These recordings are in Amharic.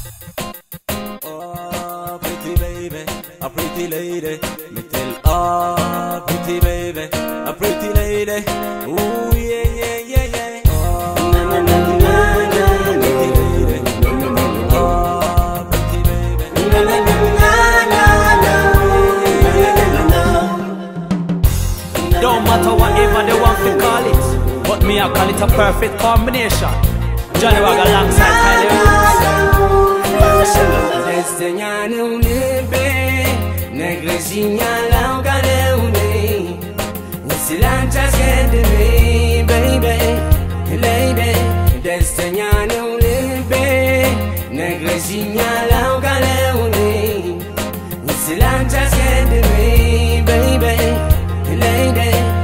Oh, pretty baby, a pretty lady. Me tell, oh, pretty baby, a pretty lady. Ooh, yeah, yeah, yeah, yeah. Oh, na, na, na, na, na, pretty lady. Oh, pretty baby. Na, na, na, na, na, na, na. Don't matter whatever they want to call it, but me I call it a perfect combination. Johnny Wag alongside Kylie Rose. ደስተኛ ነው ልቤ ነግረሽኛል አውቃለሁ እኔ ስላንቺ አስቀድሜ በይቤ ለይቤ ደስተኛ ነው ልቤ ነግረሽኛል አውቃለሁ እኔ ስላንቺ አስቀድሜ በይቤ ለይቤ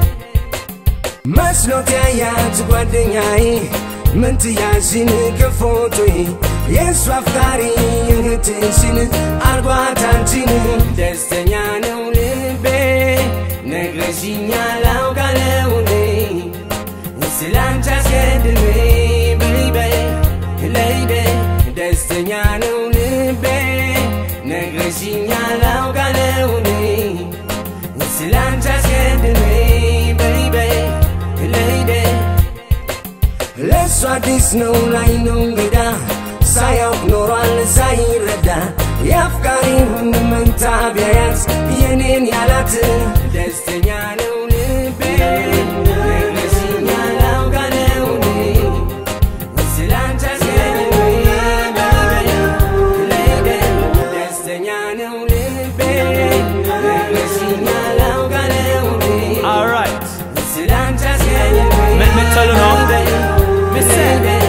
መስሎት ያያት ጓደኛዬ ምን ትያዝን ከፎቶዬ የእሱ አፍቃሪ እህትሽን አርጓት አንቺን ደስተኛ ነው ልቤ ነግረሽኛል አውቃለሁ እኔ ስላንቺ አስቀድሜ በይቤ ለይቤ ደስተኛ ነው ልቤ ነግረሽኛል አውቃለሁ እኔ ስላንቺ አስቀድሜ በይቤ ለይቤ ለእሱ አዲስ ነው ላይ ነው እንግዳ ሳያውቅ ኖሯል ሳይረዳ የአፍቃሪውን መንታ ቢያያት የኔን ያላት ደስተኛ ነው ልቤ ነግረሽኛል አውቃለሁ እኔ ስላንቺ አስቀድሜ ለይቤ ደስተኛ ነው ልቤ ነግረሽኛል አውቃለሁ እኔ Alright, ስላንቺ አስቀድሜ let me tell you now. Me say,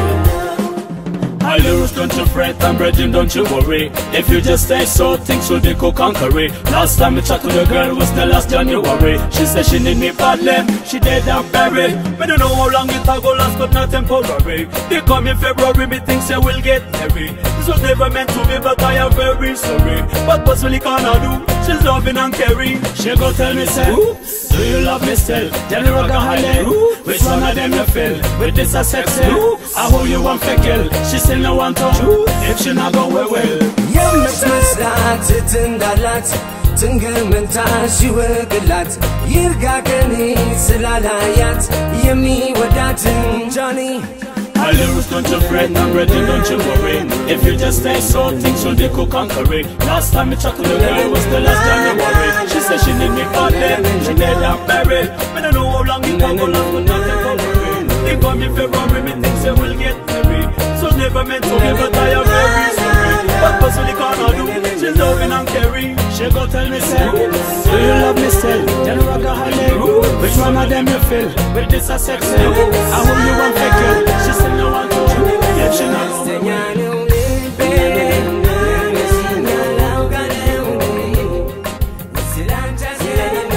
My lyrics, don't you fret, and brethren, don't you worry. If you just stay so, things will be cool conquer it. Last time we chat to the girl was the last January. She said she need me badly, she dead and buried. Me don't know how long it a go last, but not temporary. They come in February, me think say we'll get married. This was never meant to be, but I am very sorry. What possibly can I do? She's loving and caring. She go tell me say, Oops, do you love me still? Tell me rock a holly. Which one of them you feel? With this a sexy? I hold you one feckle. She still no want to. If she not go well, well. የምትመስላት እህት እንዳላት ትንገር መንታ ሲወቅላት ይርጋ ከኔ ስላላያት የሚወዳት ጃኒ My lyrics don't you fret, and ready, don't you worry. If you just stay so, things will be cool conquer it. Last time we chat to the girl was the last January. She said she need me for them, she dead and buried. I don't know how long it can go last, but nothing temporary. They come in February, me think say we'll get married. So never meant to be, but I am very sorry. What possibly can I do? She's loving and caring. She go tell me say, Do you love me still? Tell me rock a holly. Which one of them you feel? With this a sexy. I hope you want fake She still no want to. If she not ደስተኛ ነው ልቤ ነግረሽኛል አውቃለሁ እኔ ስላንቺ አስቀድሜ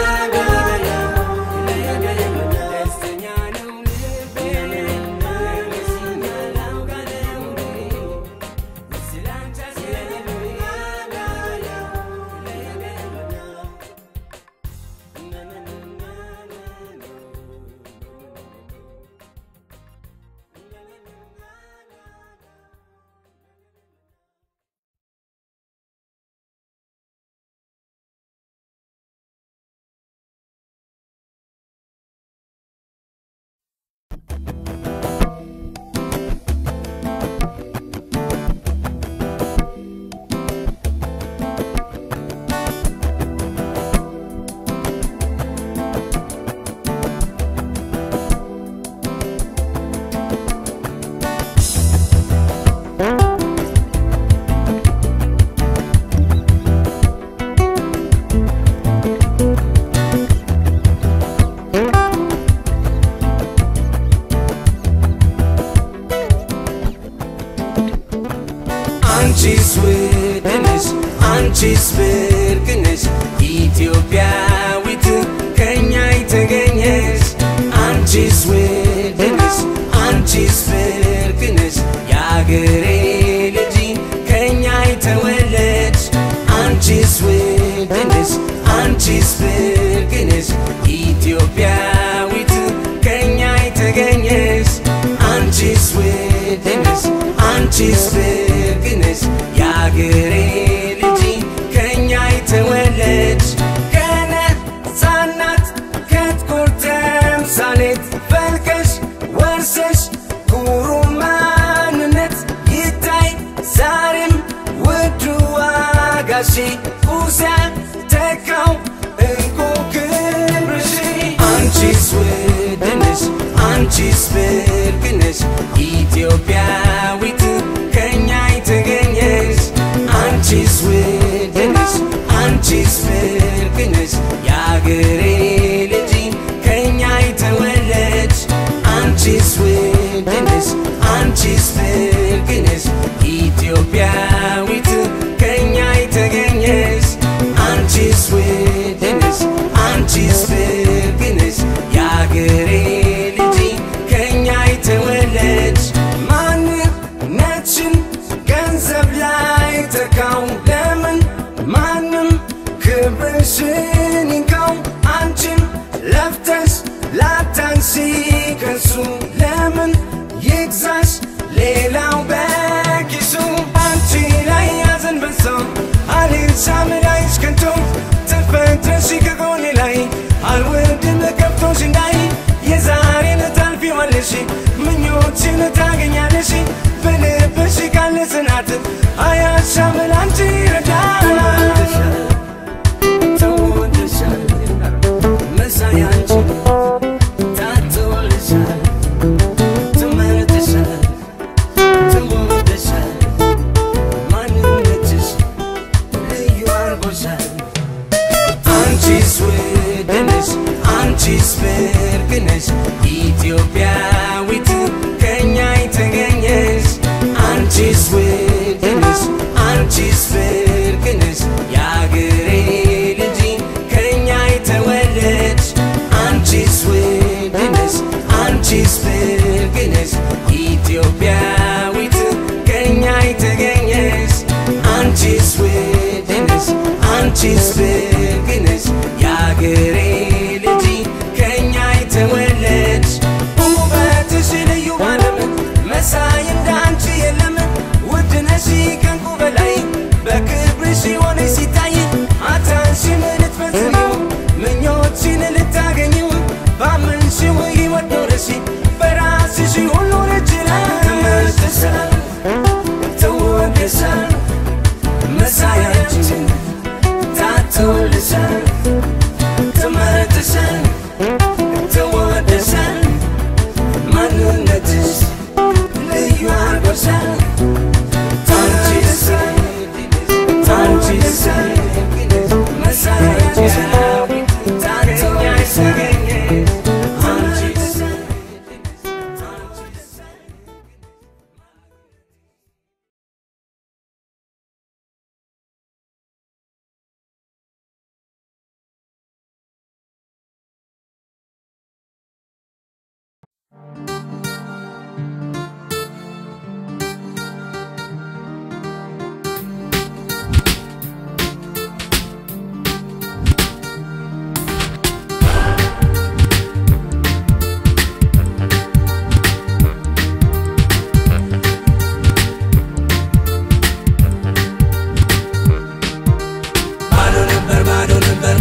ደስተኛ ነው ልቤ ነግረሽኛል አውቃለሁ እኔ ስላንቺ አስቀድሜ አንቺስ ውድ ነሽ አንቺስ ብርቅ ነሽ ኢትዮጵያዊት ከኛ የተገኘሽ አንቺስ ውድ ነሽ አንቺስ ብርቅ ነሽ የአገሬ ልጅ ከኛ የተወለድሽ አንቺስ ውድ ነሽ አንቺስ ብርቅ ነሽ ኢትዮጵያዊት ከኛ የተገኘሽ አንቺስ ውድ ነሽ አንቺስ ብርቅ ነሽ ቁስ ያልተካው እንቁ ክብርሽ አንቺስ ውድ ነሽ አንቺስ ብርቅ ነሽ ኢትዮጵያዊት ከኛ የተገኘሽ አንቺስ ውድ ነሽ አንቺስ ብርቅ ነሽ የአገሬ ልጅ ከኛ የተወለድሽ አንቺስ ውድ ነሽ አንቺስ ብርቅ ነሽ ኢትዮጵያዊት ከኛ የተገኘሽ አንቺስ ውድ ነሽ አንቺስ ብርቅ ነሽ የአገሬ ልጅ ከኛ የተወለድሽ ማንነትሽን ገንዘብ ላይ ተካው ለምን ማንም ክብርሽን ይንካው አንቺን ለፍተሽ ላታንሲ ከሱ ለምን ይግዛሽ ሌላው በኪሱ አንቺ ላይ ያዘን በዛ አልሻም ላይሽ ከንቶ ተፈጥረሽ ከጎኔ ላይ አልወድም ከብቶሽ እንዳይ የዛሬን ታልፊዋለሽ ምኞችን ታገኛለሽ በልብሽ ካለ ጽናት አያሻም ላንቺ ይረዳል ተወደሻል መሳይ አንቺ ታትወልሻል ትመርጥሻል ትወደሻል ማንነትሽ ልዩ አርጎሻል አንቺስ ውድ ነሽ አንቺስ ብርቅ ነሽ ኢትዮጵያዊት ከኛ የተገኘሽ አንቺስ ውድ ነሽ አንቺስ ብርቅ ነሽ የአገሬ ልጅ ከኛ የተወለድሽ አንቺስ ውድ ነሽ አንቺስ ብርቅ ነሽ ኢትዮጵያዊት ከኛ የተገኘሽ አንቺስ ውድ ነሽ አንቺስ ብርቅ ነሽ የአገሬ ልጅ ከኛ የተወለድሽ ውበትሽ ልዩ ባለም መሳይ እንዳንቺ የለም ውድ ነሽ ከንቁ በላይ በክብርሽ ሆነሽ ሲታይ አታንሽን ልትፈጽሚው ምኞችን ልታገኝው ባመንሽው ሕይወት ኖረሽ በራስሽ ሁሉ ረጅላ ተመልሰሻል ተወደሻል መሳያችን ታትወልሻል ተመርጥሻል ተወደሻል ማንነትሽ ልዩ አርጎሻል አንቺስ አንቺስ መሳያችን ታትወልሻል አንቺስ ባዶ ነበር ባዶ ነበር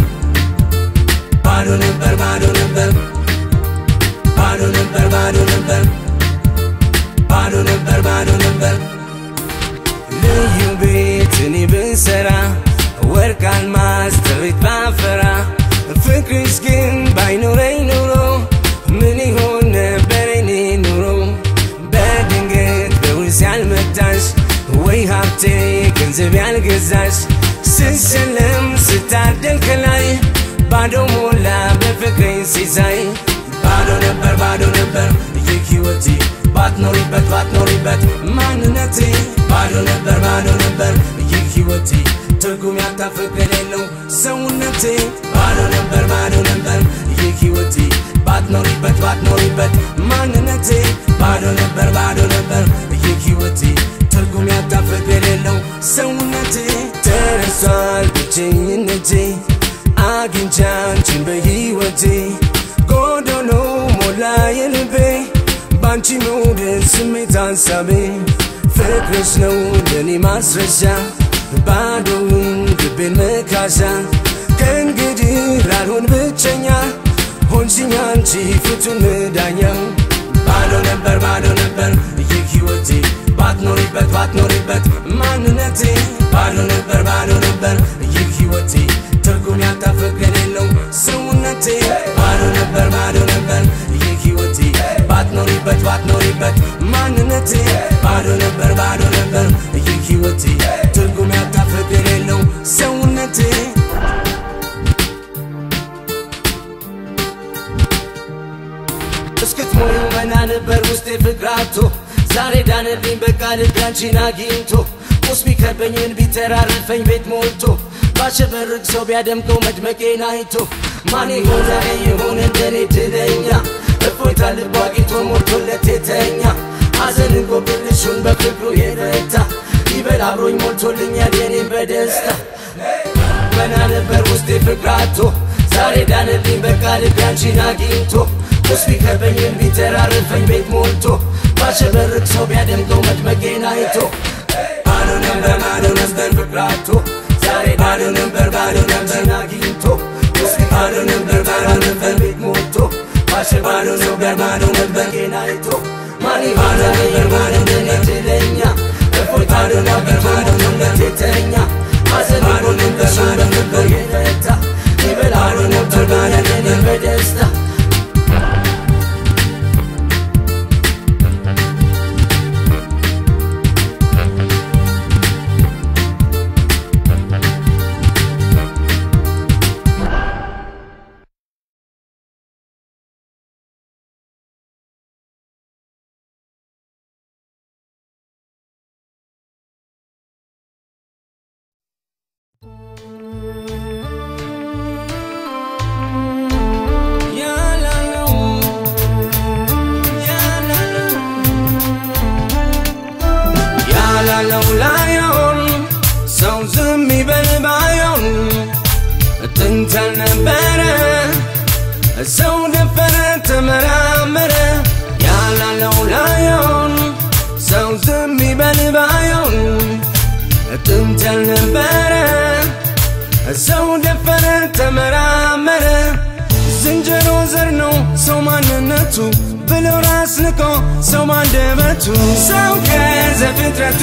ባዶ ነበር ባዶ ነበር ባዶ ነበር ባዶ ነበር ባዶ ነበር ባዶ ነበር ልዩ ቤት እኔ ብሰራ ወርቅ አልማዝ ጥሪት ባፈራ ፍቅርሽ ግን ባይኖረኝ ኑሮ ምን ይሆን ነበር እኔ ኑሮ በድንገት በውስ ያልመጣሽ ወይ ሀብቴ ገንዘብ ያልገዛሽ ስሸለም ስታደል ከላይ ባዶ ሞላ በፍቅሬን ሲሳይ ባዶ ነበር ባዶ ነበር ይህ ሕይወቴ ባትኖሪበት ባትኖሪበት ማንነቴ ባዶ ነበር ባዶ ነበር ይህ ሕይወቴ ትርጉም ያጣ ፍቅር የሌለው ሰውነቴ ባዶ ነበር ባዶ ነበር ይህ ሕይወቴ ባትኖሪበት ባትኖሪበት ማንነቴ ባዶ ነበር ባዶ ነበር ይህ ሕይወቴ ትርጉም ያጣ ፍቅር የሌለው ሰውነቴ ተረሷል ብቸኝነቴ አግኝቼ አንቺን በሕይወቴ ጎዶሎ ሞላ የልቤ ባንቺ መውደድ ስሜት ሐሳቤ ፍቅርሽ ነው ለእኔ ማስረሻ ባዶውን ልቤን መካሻ ከእንግዲህ ላልሆን ብቸኛ ሆንሽኝ አንቺ ፍቱን መዳኛ ባዶ ነበር ባዶ ነበር ይህ ሕይወቴ ባትኖሪበት ባትኖሪበት ማንነቴ ባዶ ነበር ባዶ ነበር ሳትኖሪበት ማንነቴ ባዶ ነበር ባዶ ነበር ይህ ህይወቴ ትርጉም ያጣ ፍቅር የለው ሰውነቴ እስክትሞዩ መና ነበር ውስጤ ፍቅራቶ ዛሬ ዳነልኝ በቃ ልቤ አንቺን አግኝቶ ቁስ ቢከበኝን ቢተራረፈኝ ቤት ሞልቶ ባሸበርቅ ሰው ቢያደምቀው መድመቄን አይቶ ማን ይሆን ዛሬ ይሆን እንደኔ ድለኛ እፎይታ ልቡ አግኝቶ ሞልቶለት የተኛ ሐዘንን ጎብልሹን በፍቅሩ የረታ ይበል አብሮኝ ሞልቶልኛል የኔም በደስታ መና ነበር ውስጤ ፍቅራቶ ዛሬ ዳነልኝ በቃ ልቤ አንቺን አግኝቶ ውስጥ ቢከበኝም ቢተራርፈኝ ቤት ሞልቶ ባሸበርቅ ሰው ቢያደምቀው መድመቄን አይቶ ባዶ ነበር ባዶ ነበር ፍቅራቶ ዛሬ ባዶ ነበር ባዶ ነበር አግኝቶ ውስጥ ባዶ ነበር ባዶ ነበር ቤት ሞልቶ ባሸባዶ ነበር ባዶ ነበር ጌን አይቶ ማን ባዶ ነበር ባዶ ነበር ድለኛ እፎይታ ነበር ባዶ ነበር የተኛ ሐዘን ባዶ ነበር ባዶ ነበር የረታ ይበል ባዶ ነበር ባዶ ነበር በደስታ ያላለው ላየውን ሰው ዝም ይበል ባየውን ጥንት ያልነበረ ሰው ደፈረ ተመራመረ ያላለው ላየውን ሰው ዝም ይበል ባየውን ጥንት ያልነበረ ሰው ደፈረ ተመራመረ ዝንጀሮ ዘር ነው ሰው ማንነቱ ብለው ራስ ንቆ ሰው ማንደበቱ ሰው ከዘፍጥረቱ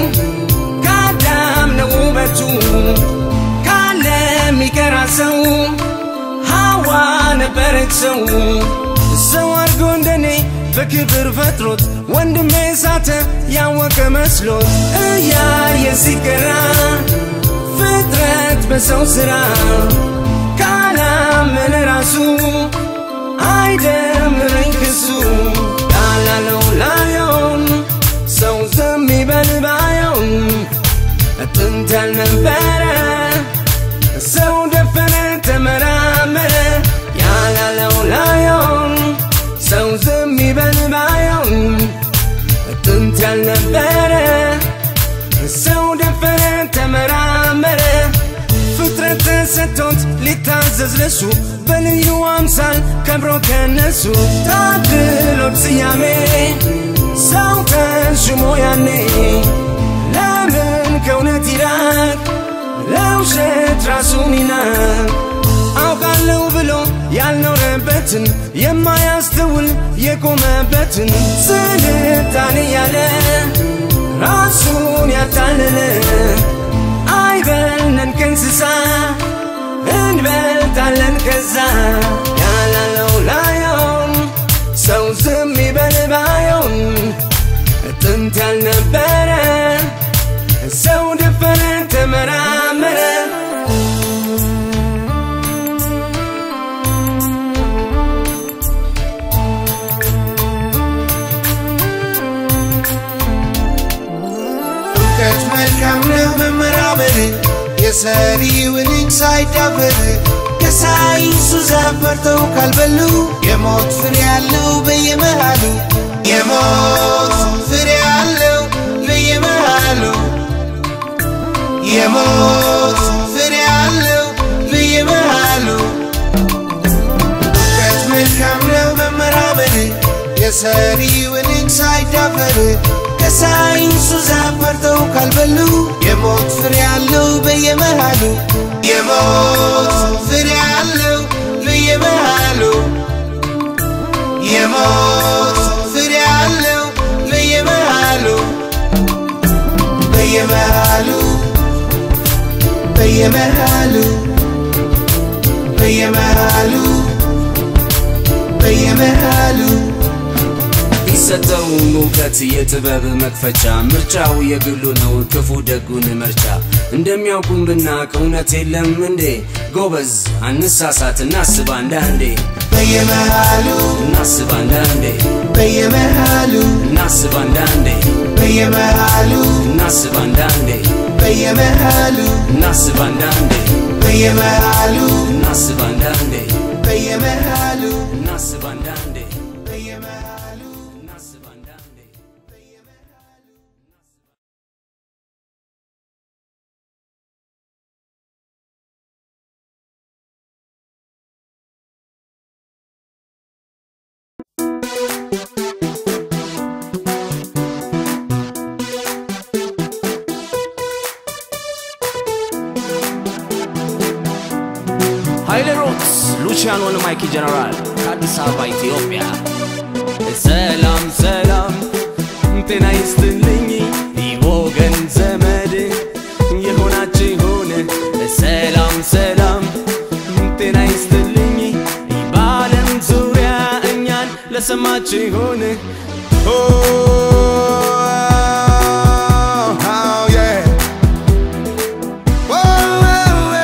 ከአዳም ነው ውበቱ ካለ የሚቀራ ሰው ሐዋ ነበረች ሰው ሰው አድርጎ እንደኔ በክብር ፈጥሮት ወንድሜ ሳተ ያወቀ መስሎት እያየ ሲገራ ፍጥረት በሰው ሥራ ካላመነ ራሱ አይደምረኝ ክሱ ያላለው ላየውን ሰው ዝም ይበል ባየውን ጥንት ያልነበረ ሰው ደፈረ ተመራመረ ያላለው ላየውን ሰው ዝም ይበል ባየውን ጥንት ያልነበረ ሰው ደፈረ ተመራመረ ፍጥረት ተሰጥቶት ሊታዘዝ ለሱ በልዩ አምሳል ከብሮ ከነሱ ታድሎት ስያሜ ሰው ተሹሞ ያኔ ለምን ከእውነት ይራቅ ለውሸት ራሱን ይናቅ አውቃለሁ ብሎ ያልኖረበትን የማያስተውል የቆመበትን ስልጣኔ ያለ ራሱን ያታለለ አይበልነን ከእንስሳ እንበልጣለን ከዛ ያላለው ላየውን ሰው ዝም ይበል ባየውን ጥንት ያልነበረ ሰው ደፈረ ተመራመረ እውቀት መልካም ነው መመራመር የሰሪውን እጅ ሳይዳፈር ከሳይንሱ ዛፍ በርተው ካልበሉ የሞት ፍሬ ያለው በየመሃሉ የሞት ፍሬ ያለው በየመሃሉ የሞት ፍሬ ያለው በየመሃሉ እውቀት መልካም ነው መመራመር የሰሪውን እጅ ሳይዳፈር ከሳይንሱ ዛፍ በርተው ካልበሉ የሞት ፍሬ ያለው በየመሃሉ የሞት ፍሬ ያለው በየመሃሉ የሞት ፍሬ ያለው በየመሃሉ በየመሃሉ በየመሃሉ በየመሃሉ በየመሃሉ አልሰጠውም እውቀት የጥበብ መክፈቻ ምርጫው የግሉ ነው ክፉ ደጉን መርጫ እንደሚያውቁም ብናቅ እውነት የለም እንዴ ጎበዝ አንሳሳት እናስብ አንዳንዴ በየመሃሉ እናስብ አንዳንዴ በየመሃሉ እናስብ አንዳንዴ በየመሃሉ እናስብ አንዳንዴ በየመሃሉ እናስብ አንዳንዴ በየመሃሉ እናስብ አንዳንዴ በየመሃሉ እናስብ አንዳንዴ በየመሃሉ እናስብ አንዳንዴ ኃይሌ ሮክስ ሉቺያኖን ማይኪ ጀነራል ከአዲስ አበባ ኢትዮጵያ ሰላም ሰላም ጤና ይስጥልኝ ወገን ዘመድ የሆናችሁን ሰላም ሰላም ጤና ይስጥልኝ በዓለም ዙሪያ እኛን ለሰማችሁን Oh, oh, yeah. Oh, well,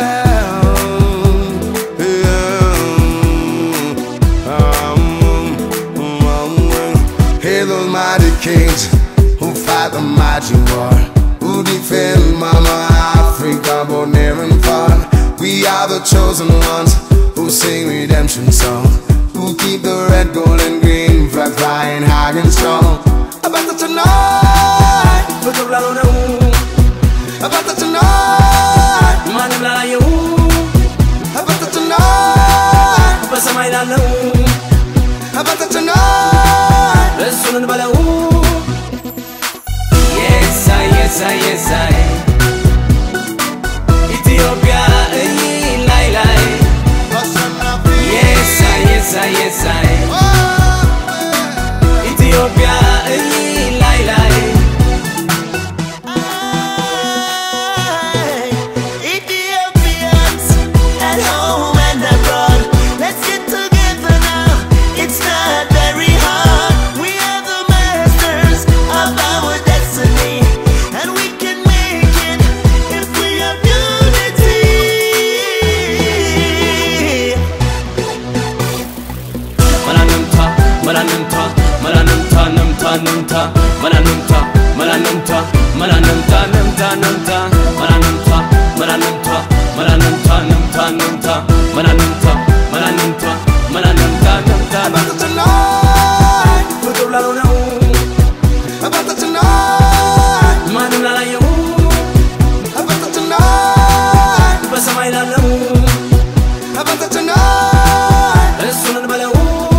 yeah. Um, um, Hail those mighty kings who fight the mighty war, who defend Mama Africa, both near and far. We are the chosen ones who sing redemption songs, who keep the red, gold, and green flag flying high and strong. About the tonight, ፍቅር ላልሆነው about the tonight, ማንም ላላየው about the tonight, በሰማይ ላለው about the tonight. እሱን እንበለው የሳይ የሳይ የሳይ ኢትዮጵያ እይ ላይ ላይ የሳይ የሳይ የሳይ ኢትዮጵያ እይ ላይ ላይ Ethiopians at home and abroad, let's get together now. It's not very hard. We are the masters of our destiny, and we can make it if we have unity. መላንምታ መላንምታ መላንምታ ነምታ ነምታ መላንምታ መላንምታ መላንምታ ነምታ ነምታ መላንምታ መላንምታ መላንምታ ነምታ ነምታ መላንምታ መላንምታ መላንምታ ነምታ About the tonight, ፍቅር ላልሆነው about the tonight, ማንም ላላየው about the tonight, በሰማይ ላለው about the tonight. እሱን እንበለው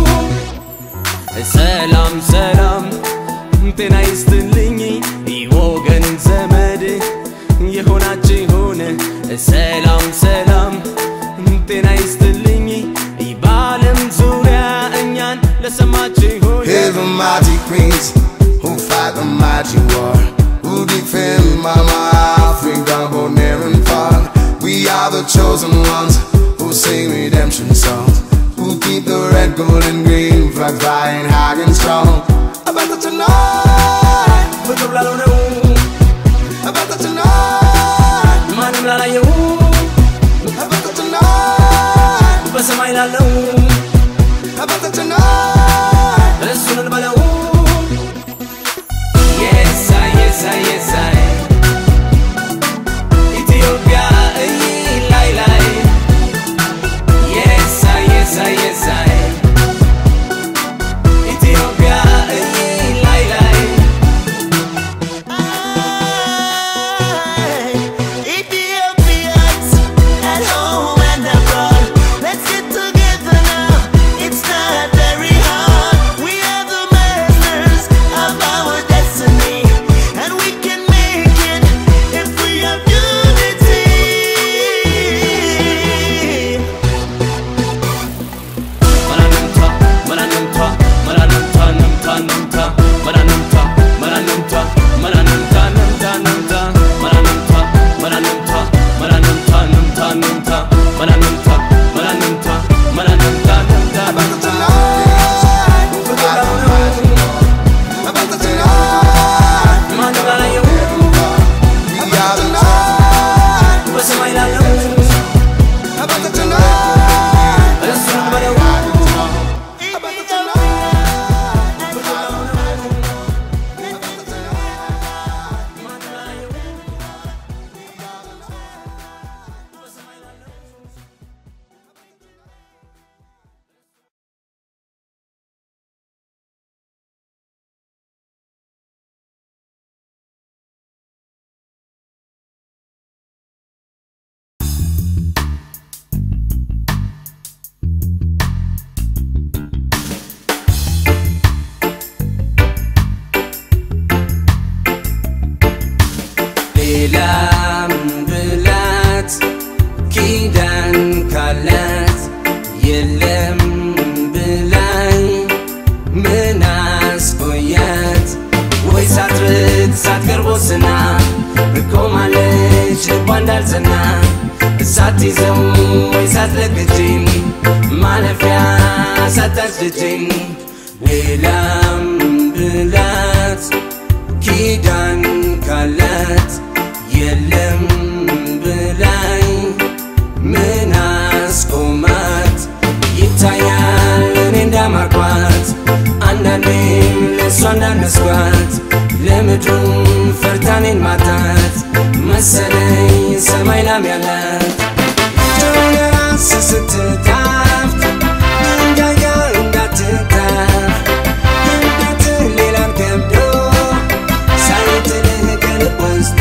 ሰላም ሰላም ጤና ይስጥልኝ ወገን ዘመድ የሆናችሁን ሰላም ሰላም ጤና ይስጥልኝ በዓለም ዙሪያ እኛን ለሰማችሁን Hear the mighty queens who fight the mighty war, who defend Mama Africa, both near and far. We are the chosen ones who sing redemption songs, who keep the red, gold, and green flag flying high and strong. About the tonight, ፍቅር ላልሆነው about the tonight, ማንም ላላየው about the tonight, በሰማይ ላለው about the tonight. እሱን እንበለው የሳይ የሳይ የሳይ ኢትዮጵያ እይ ላይ ላይ የሳይ የሳይ የሳይ ኢትዮጵያ እይ ላይ ላይ Ethiopians at home and abroad, let's get together ሌላም ብላት ኪዳን ካላት የለም ብላኝ ምን አስቆያት ወይ ሳትርቅ ሳትቀርቦ ስና እቆማለች ልቧ እንዳልጸና ሳትይዘው ወይ ሳትለቅጅኝ ማለፊያ ሳታስደጅኝ ሌላም ብላት ኪዳን ካላት የለም ብላኝ ምን አስቆማት ይታያል እኔ እንዳማርኳት አንዳንዴም ለእሷ እንዳነስኳት ለምድሩም ፈርታኔን ማጣት መሰለኝ ሰማይ ላም ያላት ራስ ስትታፍት ድንጋይ ጋር እንዳትታፍ እንዴት ሌላን ከብዶ ሳይጥልህ ከልብ ወስዶ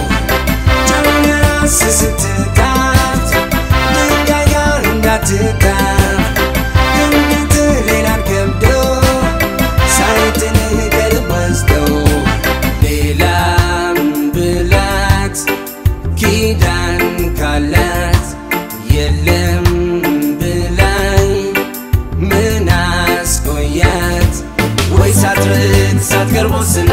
ራስ ስትታፍት ድንጋይ ጋር እንዳትታፍ እንዴት ሌላን ከብዶ ሳይጥልህ ከልብ ወስዶ ሌላም ብላት ኪዳን ካላት የለም ብላኝ ምን አስቆያት ወይ ሳትርቅ ሳትቀርቦ ስና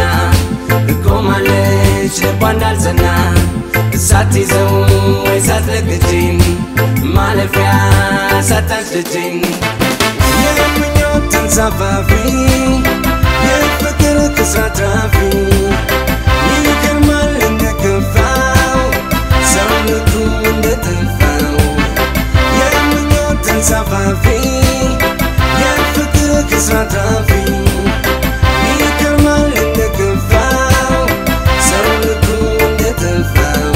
እቆማለች ልቧ እንዳልጸና ሳትይዘው ወይ ሳትለቅጅኝ ማለፊያ ሳታስደጅኝ የምኞት ተንሳፋፊ የፍቅር ክስራት ትራፊ ይገርማል እንደከፋው ሰውነቱ እንደጠፋው የምኞት ተንሳፋፊ የፍቅር ክስራት ትራፊ ይገርማል እንደከፋው ሰውነቱ እንደጠፋው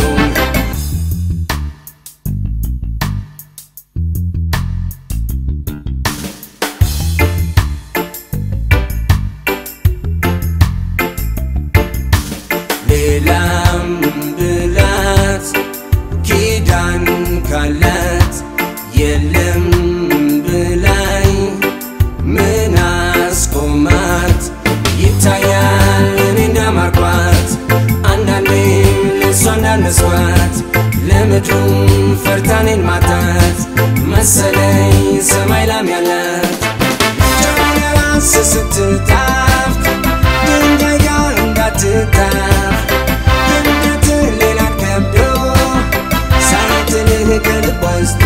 ሌላም ብላት ኪዳን ካላት የለም ብላኝ ምን አስቆማት ይታያል እኔ እንዳማርኳት አንዳንዴም ለእሷ እንዳነስኳት ለምድሩም ፈርታኔን ማጣት መሰለኝ ሰማይ ላም ያላት ራስ ስትታፍት ድንጋይ ጋር እንዳትታፍ እንዴት ሌላን ከብዶ ሳይጥልህ ከልብ ወስዶ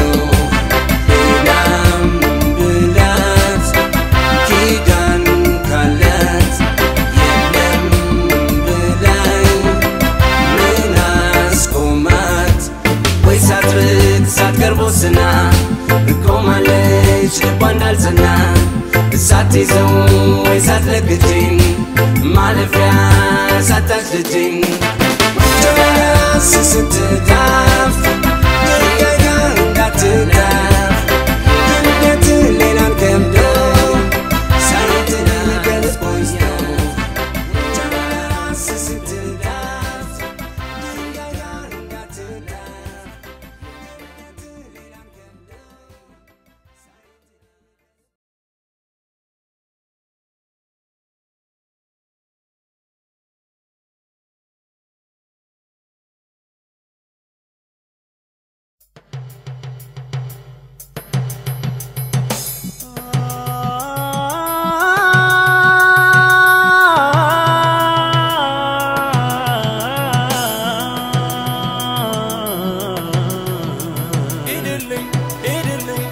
ሌላም ብላት ኪዳን ካላት የለም ብላኝ ምን አስቆማት ወይ ሳትርቅ ሳትቀርቦ ስና እቆማለች ልቧ እንዳልጸና ሳትይዘው ወይ ሳትለቅጅኝ ማለፊያ ሳታስደጅኝ ራስ ስትታፍ ድንጋይ ጋር እንዳትታፍ እንዴት ሌላን ከብዶ ሳይጥልህ ከልብ ወስዶ ራስ ስትታፍ ድንጋይ ጋር እንዳትታፍ እንዴት ሌላን ከብዶ ሂድልኝ ሂድልኝ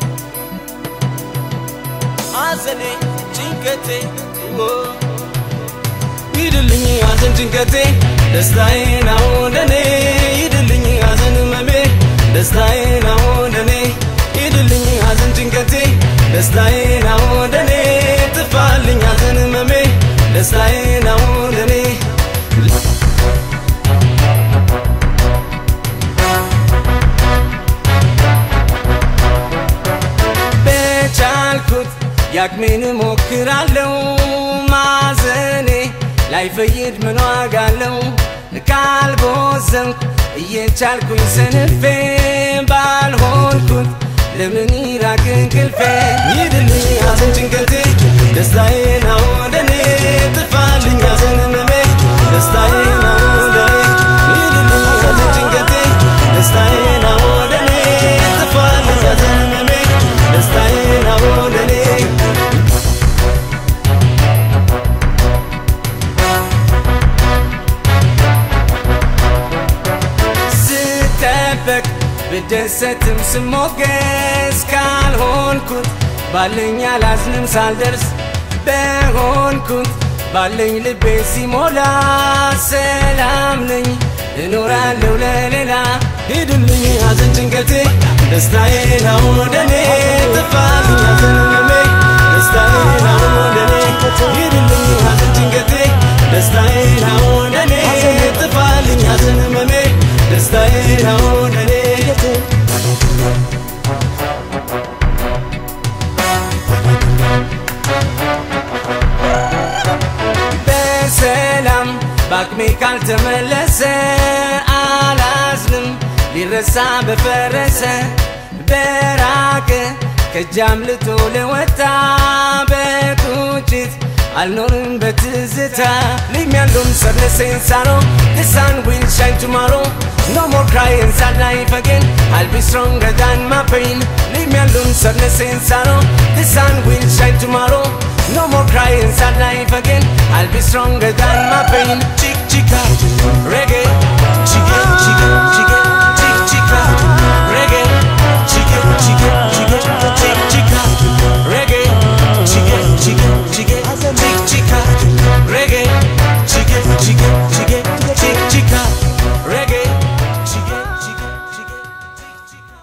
ሐዘኔ ጭንቀቴ ኦ፣ ሂድልኝ ሐዘን ጭንቀቴ ደስታዬ ነው ለኔ ሂድልኝ ሐዘን ህመሜ ደስታዬ ነው ለኔ ሂድልኝ ሐዘን ጭንቀቴ ደስታዬ ነው ለኔ ጥፋልኝ ሐዘን ህመሜ ደስታዬ ነው ለኔ በቻልኩት ያቅሜን ሞክራለው ማዘኔ ላይፈይድ ምን ዋጋ አለው ካልቦዘንኩ እየቻልኩኝ ሰንፌ ባልሆንኩት ለምን ይራቅ እንቅልፌ ይድልኝ ሐዘን ጭንቀቴ ደስታዬ ነው ለኔ ጥፋልኝ ሐዘን ህመሜ ደስታዬ ነው ለኔ ይድልኝ ብደበቅ ብደሰትም ስሞገስ ካልሆንኩት ባለኝ አላዝንም ሳልደርስ በሆንኩት ባለኝ ልቤ ሲሞላ ሰላም ነኝ እኖራለሁ ለሌላ ሂድልኝ ሐዘን ጭንቀቴ ደስታዬ ነው ወደኔ ጥፋልኝ ሐዘን ህመሜ ደስታዬ ነው ወደኔ ሂድልኝ ሐዘን ጭንቀቴ ደስታዬ ነው ወደኔ ጥፋልኝ ሐዘን ህመሜ ደስታዬ ነው ወደኔ በሰላም በአቅሜ ካልተመለሰ አላዝንም ሊረሳ በፈረሰ በራቀ ከእጅ አምልጦ ለወጣ በቁጭት አልኖርም በትዝታ Leave me alone, sadness and sorrow The sun will shine tomorrow No more crying sad life again I'll be stronger than my pain Leave me alone, sadness and sorrow The sun will shine tomorrow No more crying sad life again I'll be stronger than my pain Chick chicka reggae Chicka chicka chicka Chick chicka reggae Chicka chicka chicka Chick chicka reggae Chicka chicka chicka Chick chicka reggae Chicka chicka chicka Chick chicka reggae Chicka chicka chicka Chick chicka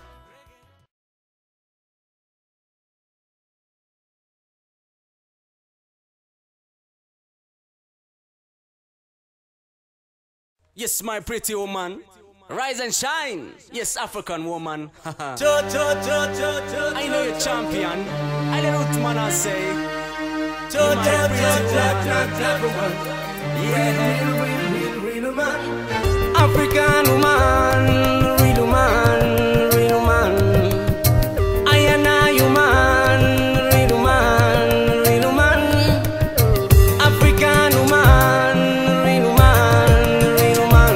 Yes, my pretty woman. Rise and shine. Yes, African woman. I know you're champion. I know what man I say. You're my pretty woman. African woman, real woman, real woman. I am a human, real woman, real woman. African woman, real woman, real woman.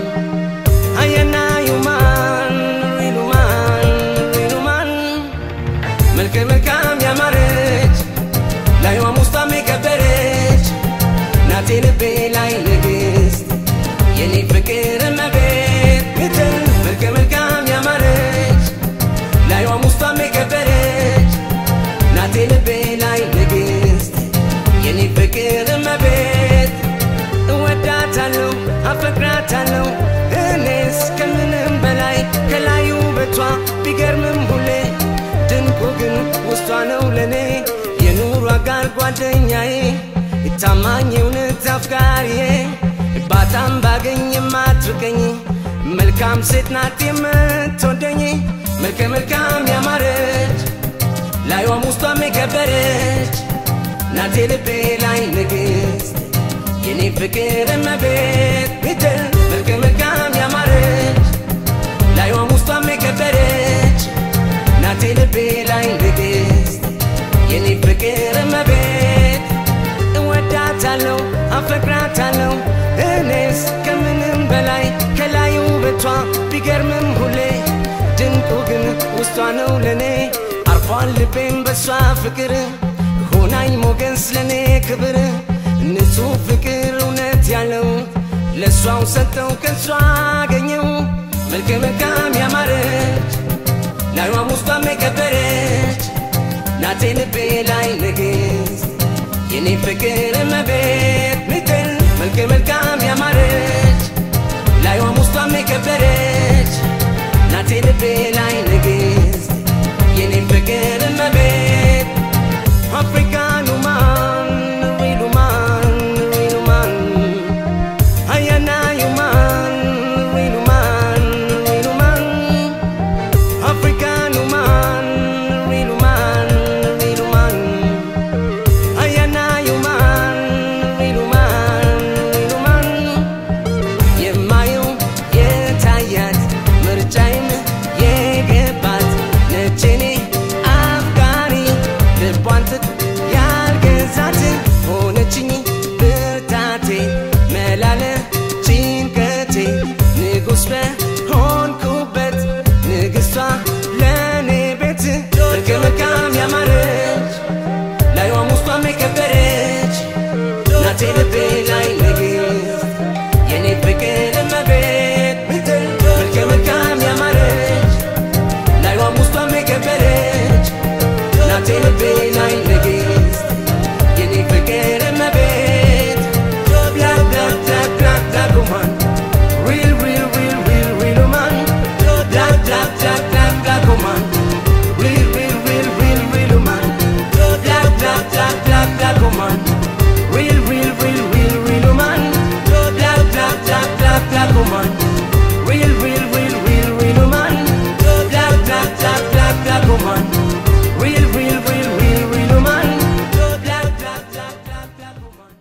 I am a human, real woman, real woman. መልከ መልካም ያማረች ላይዋ ሙስጣም የከበረች ናቴ ልቤ ላይ ንግስት የኔ ፍቅር እመቤት ምትል መልከ መልካም ያማረች ላይዋ ሙስጣም የከበረች ናቴ ልቤ ላይ ንግስት የኔ ፍቅር እመቤት እወዳታለሁ አፈቅራታለሁ እኔስ ከምንም በላይ ከላይ ውበቷ ቢገርምም ሁሌ ድንቁ ግን ውስጧ ነው ለኔ የኑሮ አጋር ጓደኛዬ ታማኝ እውነት አፍቃሪዬ ባጣም ባገኝ የማትርቀኝ መልካም ሴት ናት የምትወደኝ መልከ መልካም ያማረች ላይዋም ውስጧም የከበረች ናቴ ልቤ ላይ ንግስት የኔ ፍቅር እመቤት ምትል መልከ መልካም ያማረች ላይዋም ውስጧም የከበረች ናቴ ልቤ ላይ ንግስት የኔ ፍቅር እመቤት እወዳታለሁ አፈቅራታለሁ እኔስ ከምንም በላይ ከላይ ውበቷ ቢገርምም ሁሌ ድንቁ ግን ውስጧ ነው ለኔ አርፏል ልቤም በሷ ፍቅር ሆናኝ ሞገስ ለኔ ክብር ንጹህ ፍቅር እውነት ያለው ለእሷው ሰጠው ከእሷ አገኘው መልከ መልካም ያማረች ላይዋም ውስጧም የከበረች ናቴ ልቤ ላይ ንግስት የኔ ፍቅር እመቤት ምትል መልከ መልካም ያማረች ላይዋም ውስጧም የከበረች ናቴ ልቤ ላይ ንግስት የኔ ፍቅር እመቤት አፍሪካን ውማን ሪል ውማን ሪል ውማን አያና ውማን ሪል ውማን ሪል ውማን African woman, real woman, real woman. I am a human, real woman, real woman. black woman. Real, real, real, real, real woman. Black, black, black, black, black woman. Real, real, real, real, real woman. Black, black, black, black, black woman.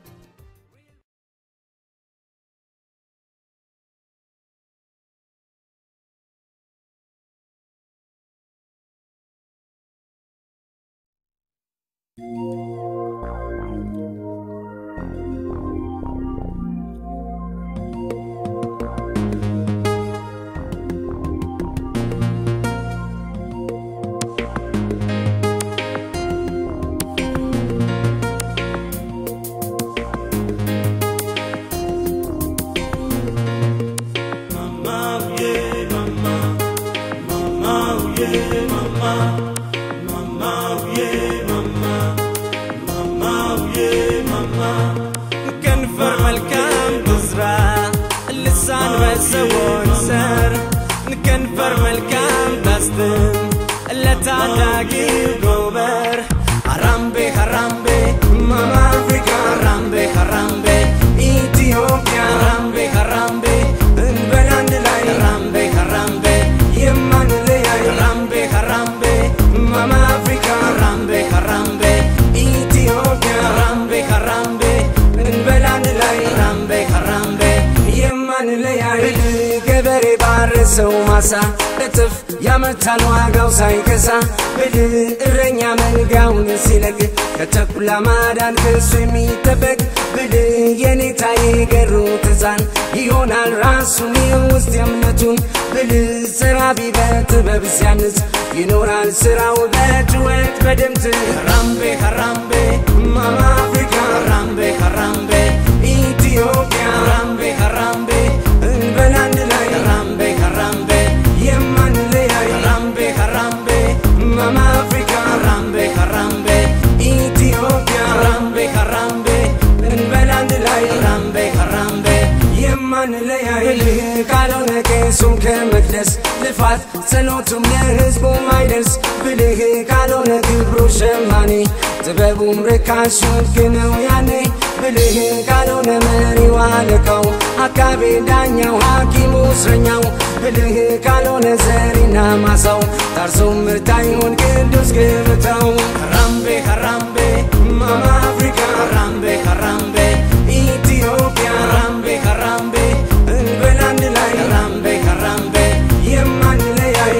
ከንፈር መልካም ትዝራ ልሳን በሰዎች ስር ከንፈር መልካም ታስትም ለታዳጊው ጎበር ሀራምቤ ሀራምቤ ማማ አፍሪካ ሀራምቤ ሀራምቤ ኢትዮጵያ ሀራምቤ ሀራምቤ እንበል አንድ ላይ ሀራምቤ ሀራምቤ የማንለያይ ሀራምቤ ሀራምቤ ማማ አፍሪካ ሀራምቤ ሀራምቤ ኢትዮጵያ ሀራምቤ ሀራምቤ እንበል አንድ ላይ ሀራምቤ ሀራምቤ የማንለያይ ገበሬ ባረሰው ማሳ እጥፍ ያመርታል ዋጋው ሳይከሳ ብልህ እረኛ መንጋውን ሲለቅ ከተኩላ ማዳን ከሱ የሚጠበቅ ብልህ የኔታ የገሩት ሕፃን ይሆናል ራሱን የውስጥ የእምነቱን ብልህ ዘራቢ በጥበብ ሲያንጽ ይኖራል ስራው በጭወት በድምት ሀራምቤ ሀራምቤ ማማ አፍሪካ ሀራምቤ ሀራምቤ ኢትዮጵያ ሀራምቤ ሀራምቤ እንበል አንድ ላይ ሀራምቤ ሀራምቤ የማንለያይ ሀራምቤ ሀራምቤ ማማ አፍሪካ ሀራምቤ ሀራምቤ ኢትዮጵያ ሀራምቤ ሀራምቤ እንበል አንድ ላይ ሀራምቤ ሀራምቤ የማንለያይ ብልህ ካልሆነ ቄሱም ከመቅደስ ልፋት ጸሎቱም ለህዝቡ ማይደርስ ብልህ ካልሆነ ግብሩ ሸማኔ ጥበቡም ርካሽ ውድቅ ነው ያኔ ብልህ ካልሆነ መሪው አለቃው አቃቤ ዳኛው ሐኪሙ እስረኛው ብልህ ካልሆነ ዘሪና ማሳው ታርሶ ምርት አይሆን ቅዱስ ገበታው ሀራምቤ ሀራምቤ ማማ አፍሪካ ሀራምቤ ሀራምቤ ኢትዮጵያ ሀራምቤ ሀራምቤ እንበል አንድ ላይ ሀራምቤ ሀራምቤ የማንለያይ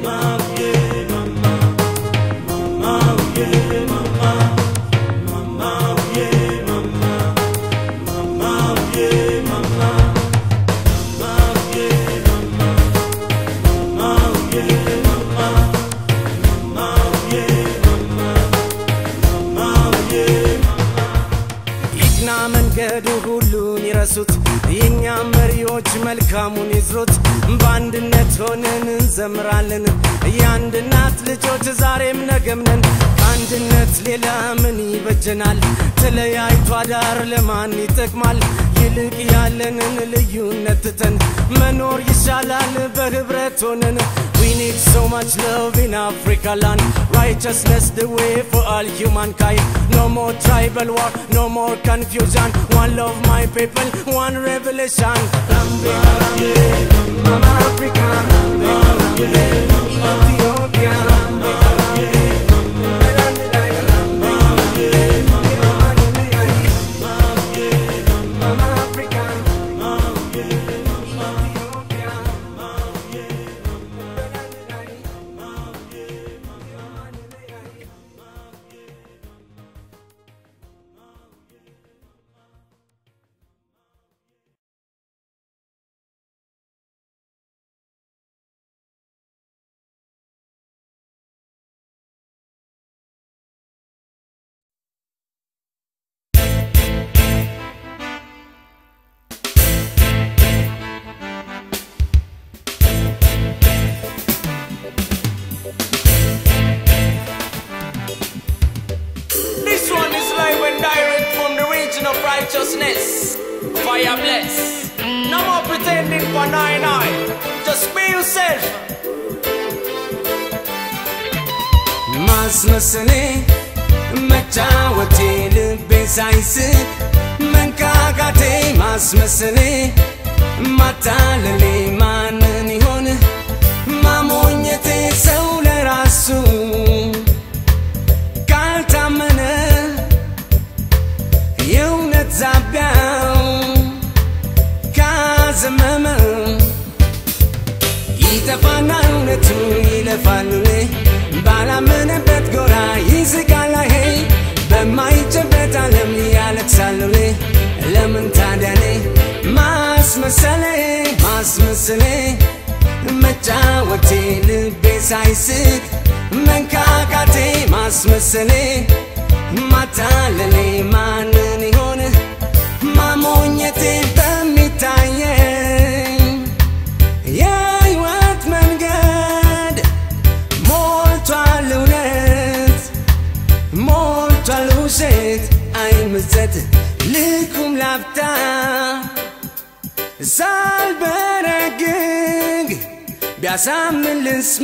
ይቅና መንገዱ ሁሉን ይረሱት የእኛም መሪዎች መልካሙን ይዝሩት በአንድነት ሆነን እንዘምራለን የአንድ እናት ልጆች ዛሬም ነገም ነን ከአንድነት ሌላ ምን ይበጀናል ተለያይቶ አዳር ለማን ይጠቅማል ይልቅ ያለንን ልዩነት ትተን መኖር ይሻላል በህብረት ሆነን We need so much love in Africa land Righteousness the way for all humankind No more tribal war, no more confusion One love my people, one revelation Rambe, Rambe, Mama Africa Rambe, Rambe, Ethiopia Rambe, Rambe Mama Africa Ethiopia This one is live and direct from the region of righteousness. Fire bless. No more pretending for nine nine. Just be yourself. ማስመሰሌ መጫወቴ ልቤ ሳይስት መንካካቴ ማስመሰሌ ማታለሌ ማንን ይሆን ማሞኘቴ ሰው ለራሱ ካልታመነ የእውነት ዛቢያው ካዘመመ ይጠፋና እውነቱ ይለፋሉ ባላመነበት ጎራ ይዝጋል ሄ በማይጨበት ዓለም ያለቅሳሉ ለምን ታዲያኔ ማስመሰሌ ማስመሰሌ መጫወቴ ልቤ ሳይስቅ መንካካቴ ማስመሰሌ ማታለሌ ማንን ይሆን ማሞኘቴ በሚታየኝ የህይወት መንገድ ሞልቷል እውነት ሞልቷል ውሸት አይምዘት ልኩም ላፍታ ሳልበረግግ ቢያሳምን ልስማ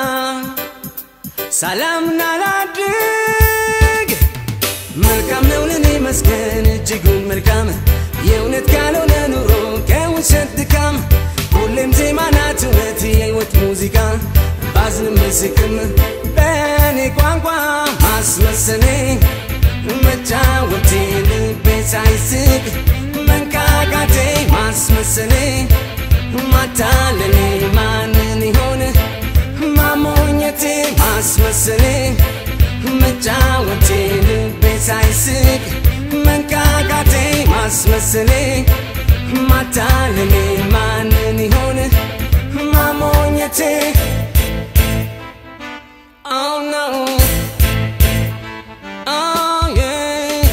ሰላምና ላድግ መልካም ነው ለኔ መስገን እጅጉን መልካም የእውነት ካልሆነ ኑሮ ከውሸት ድካም ሁሌም ዜማ ናት እውነት የህይወት ሙዚቃ ባዝንም ብስቅም በእኔ ቋንቋ ማስመሰሌ መጫወቴ ልቤ ሳይስቅ መንካካቴ ማስመሰሌ ማታለሌ ማንን ይሆን ማሞኘቴ ማስመሰሌ መጫወቴ ልቤ ሳይስቅ መንካካቴ ማስመሰሌ ማታለሌ ማንን ይሆን ማሞኘቴ Oh no Oh yeah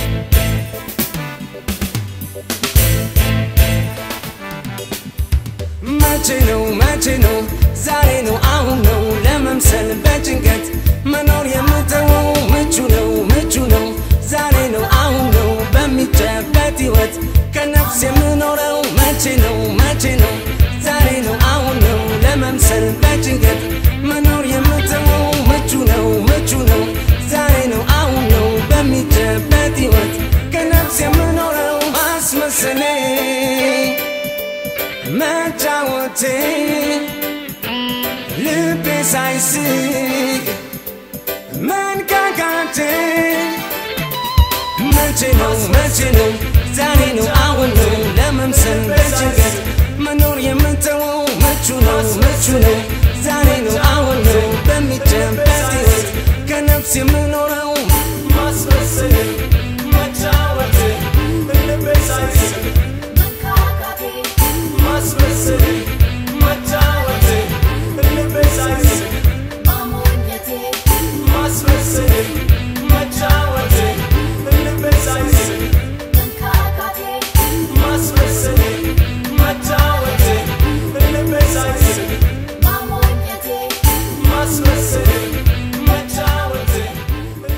መቼ ነው መቼ ነው ዛሬ ነው አሁን ነው ለመምሰል በጭንቀት መኖር የምተወው ምቹ ነው ምቹ ነው ዛሬ ነው አሁን ነው በሚጨበት ህይወት ከነፍስ የምኖረው መቼ ነው መቼ ነው ዛሬ ነው አሁን ነው ለመምሰል በጭንቀት መኖር የምተወው ምቹ ነው ምቹ ነው ዛሬ ነው አሁን ነው በሚጨበት ህይወት ከነፍስ የምኖረው ማስመሰሌ መጫወቴ ልቤ ሳይስቅ መንካካቴ መቼ ነው መቼ ነው ዛሬ ነው አሁን ነው ለመምሰል በጭንቀት መኖር የምንተወው ምቹ ነው ምቹ ነው ዛሬ ነው አሁን ነው በሚጨበት ህይወት ከነፍስ የምኖረው ማስመሰል መጫወት ልቤ ሳይስቅ ማስመሰል መጫወት ልቤ ሳይስቅ ማስመሰል መጫወት ልቤ ሳይስቅ ማስመሰል መጫወት ልቤ ሳይስቅ ማስመሰል መጫወት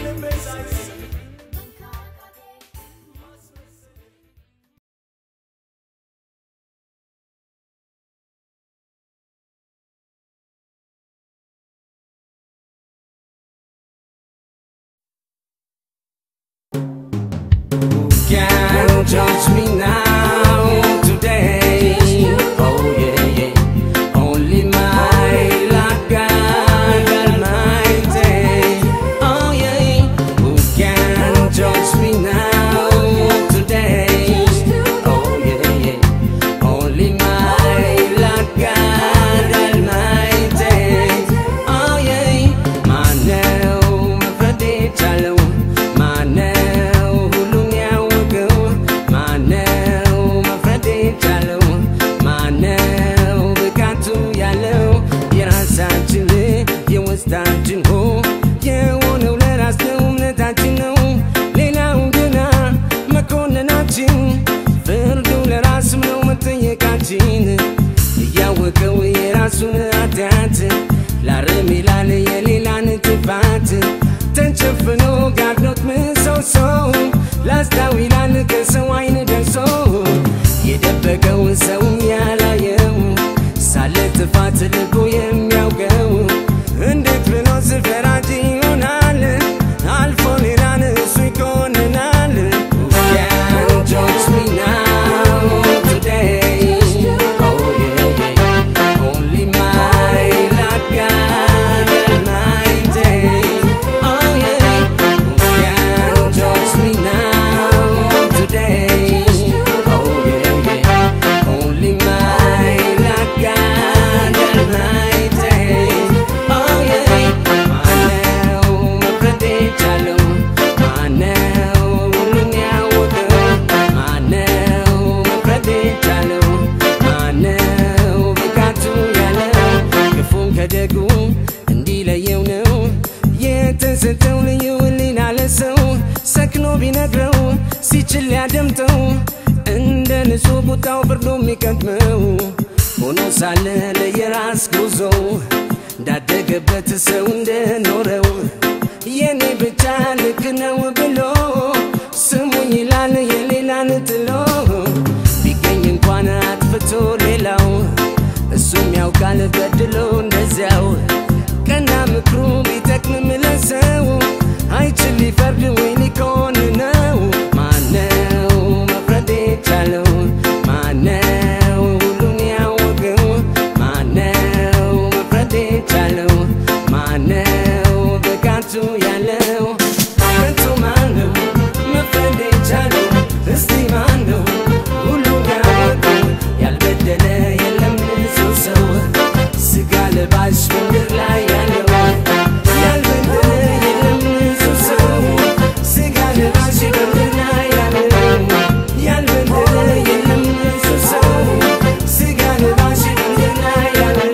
ቁጣው ፍርዱ የሚቀድመው ሆኖ ሳለ ለየራስ ጉዞ እንዳደገበት ሰው እንደኖረው የኔ ብቻ ልክ ነው ብሎ ስሙኝ ይላል የሌላን ጥሎ ቢገኝ እንኳን አጥፍቶ ሌላው እሱም ያውቃል በድሎ እንደዚያው ቀና ምክሩ ቢጠቅምም ለሰው አይችል ሊፈርድ ወይ ሊኮን ነው ማነው መፍረድ የቻለው ማነው ሁሉን ያወቀው ማነው መፍረድ የቻለው ማነው ብቃቱ ያለው ከቶ ማነው መፍረድ የቻለው እስቲ ማነው ሁሉን ያወቀው ያልበደለ የለም ንጹህ ሰው ስጋ ለባሽ ምድር ላይ ያለው ያልበደለ የለም ንጹህ ሰው ስጋ ለባሽ ምድር ላይ ያለው ያልበደለ የለም ንጹህ ሰው ስጋ ለባሽ ምድር ላይ ያለው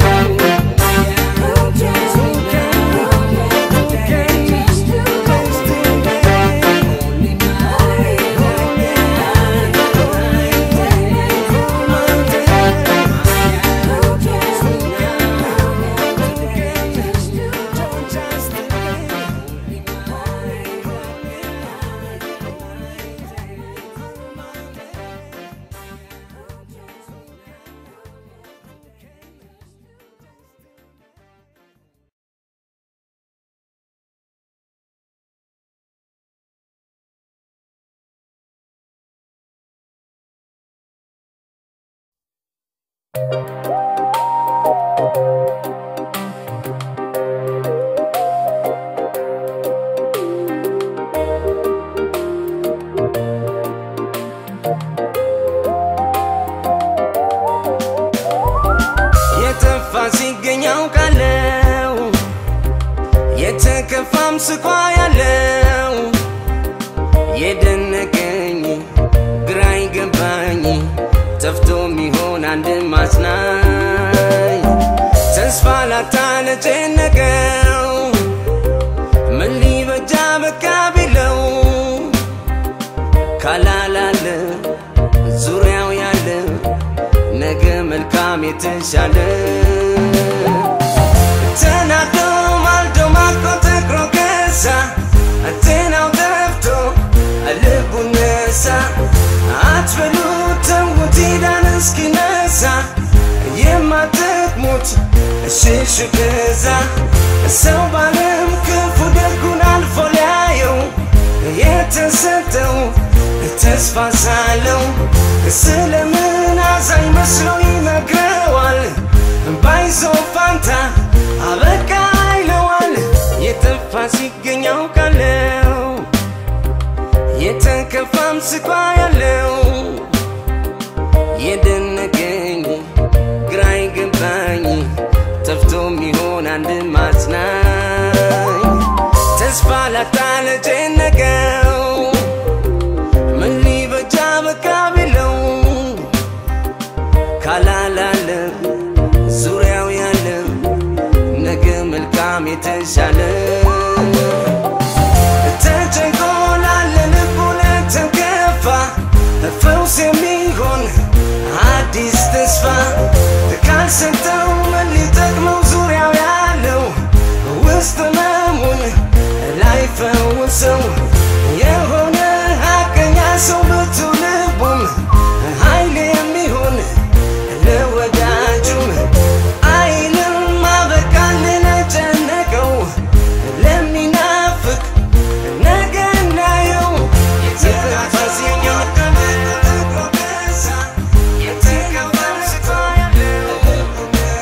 የጠፋ ሲገኝ አውቃለው የተከፋም ስኳ ያለው የደነቀኝ ግራ ይገባኝ ጠፍቶ ሚሆን አንድ ማጽናኝ ተስፋ ላጣ ለጨነቀው ምን ሊበጃ በቃ ቢለው ካላላለ ዙሪያው ያለ ነገ መልካም የተሻለ ተናዶ ማልዶ ማቆ ተክሮ ገዛ ጤናው ጠፍቶ ልቡ ነሳ አትበሉ ተውት ዳን እስኪነሳ የማትቅሙት ሽሹ ገዛ ሰው ባለም ክፉ ደጉን አልፎ ሊያየው የተሰጠው ተስፋ ሳለው ስለምን አዛኝ መስሎ ይነግረዋል ባይዞ ፋንታ አበቃ ይለዋል የጠፋ ሲገኝ አውቃለው የተከፋም ስኳ ያለው የደነቀኝ ግራ ይገባኝ ጠፍቶ ሚሆን አንድ ማጽናኝ ተስፋ ላጣ ለጨነቀው ምን ሊበጃ በቃ ቢለው ካላላለ ዙሪያው ያለ ነገ መልካም የተሻለ ተጨንቆ ላለ ልቡ ለተከፋ ፈውስ የሚሆን አዲስ ተስፋ ካልሰጠው ምን ሊጠቅመው ዙሪያው ያለው ውስጥ ህመሙን ላይፈውሰው የሆነ ሀቀኛ ሰው ብቱ ልቡም ኃይል የሚሆን ለወዳጁም አይልም አበቃል ለጨነቀው ለሚናፍቅ ነገ እናየው የተፋሲኛው ቀን የተከፋ ስቶ ያለው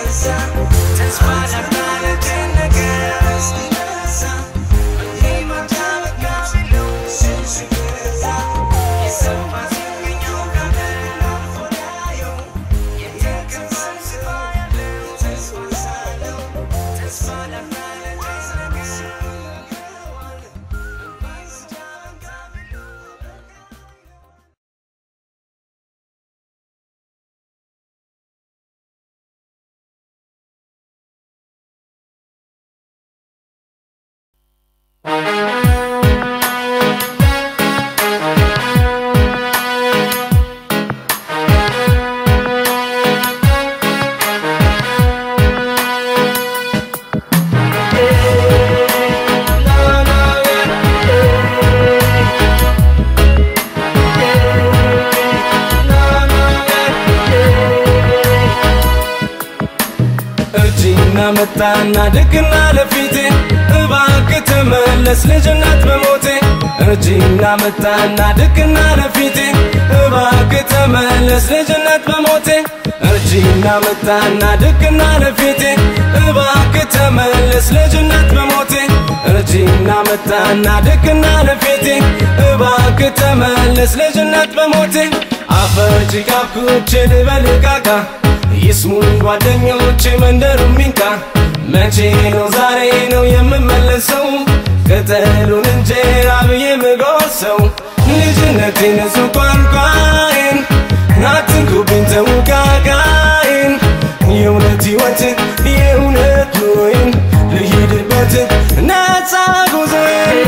እርጅና መጣና ድቅና ለፊቴ እባክህ ተመለስ ልጅነት በሞቴ እርጅና መጣና ድቅና ለፊቴ እባክህ ተመለስ ልጅነት በሞቴ እርጅና መጣና ድቅና ለፊቴ እባክህ ተመለስ ልጅነት በሞቴ እርጅና መጣና ድቅና ለፊቴ እባክህ ተመለስ ልጅነት በሞቴ አፈር ጭቃ ኩቼ ልበልቃቃ ይስሙኝ ጓደኞቼ መንደሩ ሚንካ መቼ ነው ዛሬ ነው የምመለሰው ቅጠሉን እንጀራ ብዬ ምጎርሰው ልጅነቴን ንጹህ ቋንቋዬን አትንኩብኝ ተውቃቃዬን የእውነት ሕይወትን የእውነት ኑሮዬን ልሂድበት ነፃ ጉዞዬን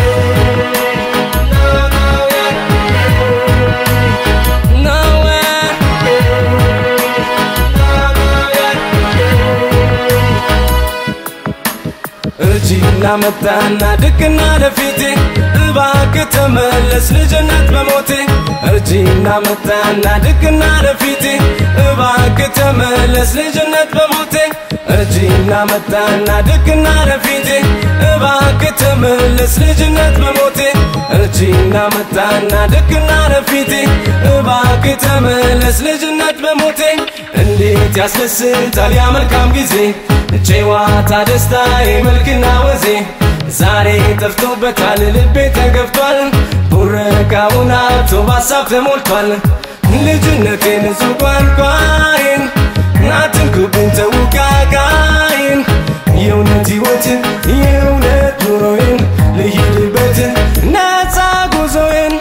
nowhere እርጅና መጣና ድቅና ለፊቴ እባክህ ተመለስ ልጅነት በሞቴ እርጅና መጣና ድቅና ለፊቴ እባክህ ተመለስ ልጅነት በሞቴ እርጅና መጣና ድቅና ለፊቴ እባክህ ተመለስ ልጅነት በሞቴ እርጅና መጣና ድቅና ለፊቴ እባክህ ተመለስ ልጅነት በሞቴ እንዴት ያስደስታል ያ መልካም ጊዜ ጨዋታ ደስታ መልክና ወዜ ዛሬ ጠፍቶበታል ልቤ ተገፍቷል ቡረቃውን አቶ በሀሳብ ተሞልቷል ልጅነቴን ንጹህ ቋንቋዬን አትንኩብኝ ተውቃቃዬን የእውነት ሕይወትን የእውነት ኑሮዬን ልሂድበት ነፃ ጉዞዬን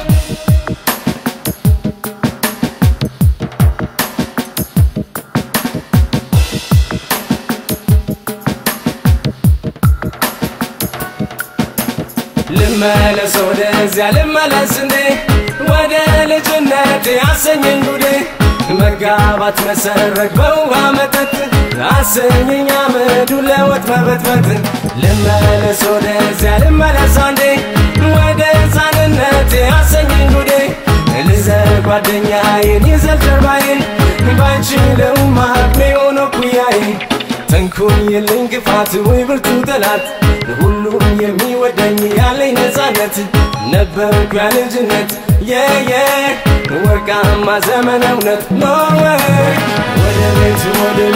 ልመለስ ወደዚያ ልመለስ እንዴ ወደ ልጅነት ያሰኘኝ ጉዴ መጋባት መሰረግ በውሃ መጠጥ አሰኘኝ አመዱ ለወጥ መበጥበጥ ልመለስ ወደዚያ ልመለስ አንዴ ወደ ሕፃንነት ያሰኘኝ ጉዴ ልዘር ጓደኛዬን ይዘል ጀርባዬን ባይችለውም አቅሜ ሆኖ ኩያዬ ተንኩኝ የለኝ ግፋት ወይ ብርቱ ጠላት ሁሉም የሚወደኝ ያለኝ ነፃነት ነበርኩ ያ ልጅነት የየ ወርቃማ ዘመን እውነት ኖርዌይ ወደ ቤት ወደ